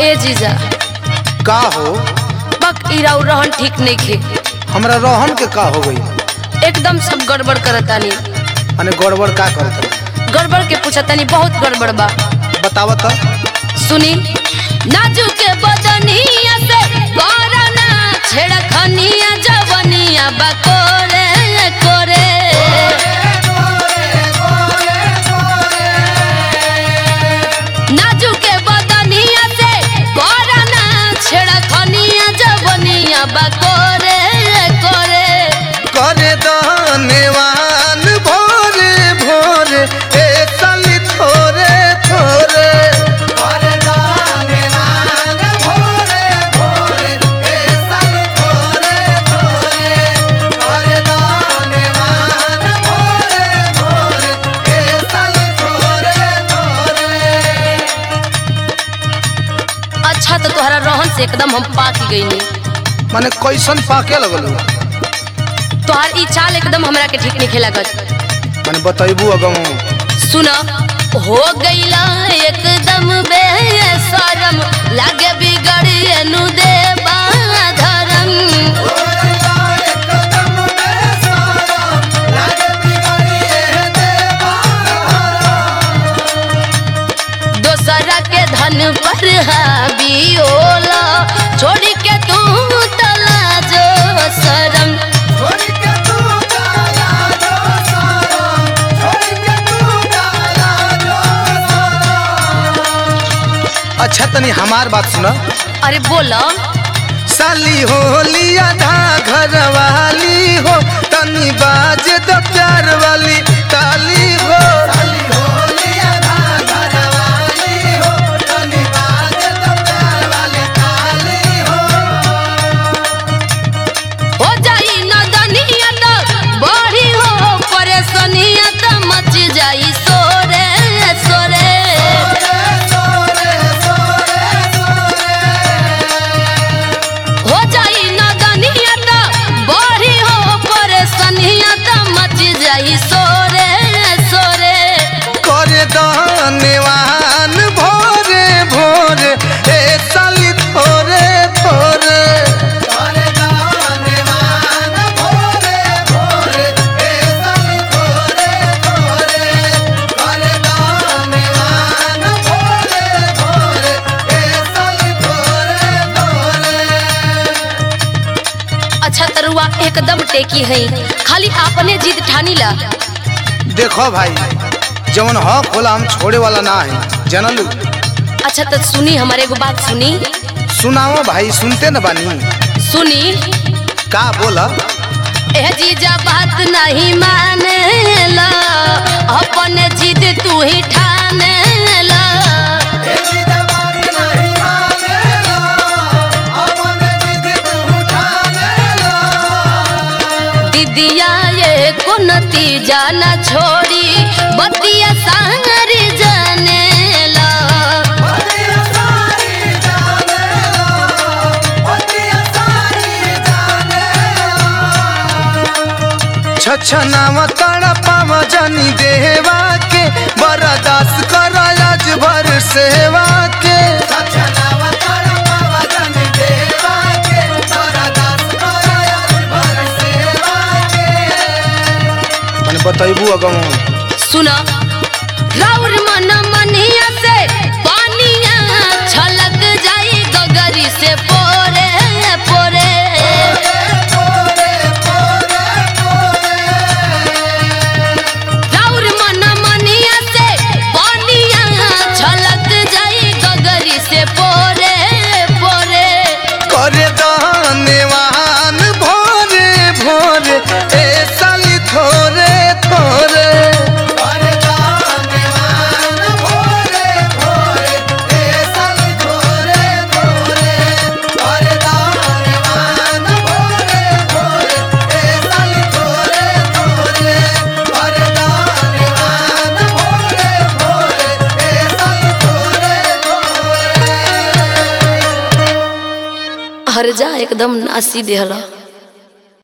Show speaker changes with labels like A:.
A: ए जीजा
B: का हो
A: बक इराउ रहन ठीक नहीं खे
B: हमरा रहन के का हो गई
A: एकदम सब गड़बड़ करतानी
B: अने गड़बड़ का करत
A: गड़बड़ के पूछतानी बहुत गड़बड़ बा
B: बतावत
A: सुनी नाजू के बदनिया से करना छेड़खनिया जवनिया बा कोरे कोरे नाजू के बदनिया से करना छेड़खनिया जवनिया बा कोरे कोरे
B: करे दानेवान भोरे भोरे ए साली थोरे थोरे करे दानेवान भोरे भोरे ए साली थोरे थोरे करे दानेवान भोरे भोरे ए साली थोरे थोरे
A: अच्छा तो तोहरा रहन से एकदम हम पाक गईनी
B: माने कैसन पाके लगल
A: तोहार ई चाल एकदम हमरा के ठीक नहीं लागत
B: माने बतैबू अगम
A: सुन हो गईला एकदम बेसरम लागे बिगड़िए नु देबा धरम दोसरा के धन पर हावी होला छोड़ के तू तला जो शरम
B: अच्छा तनी हमार बात सुना
A: अरे बोला
B: साली हो लिया धा घर वाली हो तनी बाज द प्यार वाली ताली हो
A: हो जाई नदनिया तो बड़ी हो परेशानिया तो मच जाई सोरे सोरे हो जाई नदनिया तो बड़ी हो परेशानिया तो मच जाई सोरे सोरे
B: करे दानेवान भोरे भोरे ए साली थोरे थोरे करे दानेवान भोरे भोरे ए साली थोरे थोरे करे दानेवान भोरे भोरे ए साली थोरे थोरे
A: अच्छा तरुआ एकदम टेकी है खाली अपने जिद ठानी ला
B: देखो भाई जवन हक होला हम छोड़े वाला ना है जनलू
A: अच्छा तो सुनी हमारे एगो बात सुनी
B: सुनाओ भाई सुनते न बानी
A: सुनी
B: का बोला
A: ए जीजा बात नहीं माने ला अपने जिद तू ही ठाने ला दीदिया ये को नतीजा न छोड़ी बतिया सांगरी जाने ला
B: छछनाव तड़पाव जनी देवा के बरदास कर आज भर सेवा के मने बतैबू अगम
A: सुना राउर मन मनिया से पानिया छलक जाई गगरी से पोरे पोरे राउर मन मनिया से पानिया छलक जाई गगरी से पोरे पोरे
B: करे दानेवान भोरे भोरे ए साली थोरे थोरे करे दानेवान भोरे भोरे ए साली थोरे थोरे करे दानेवान भोरे भोरे ए साली थोरे थोरे करे दानेवान भोरे भोरे ए साली थोरे थोरे
A: हर जा एकदम नासी देहला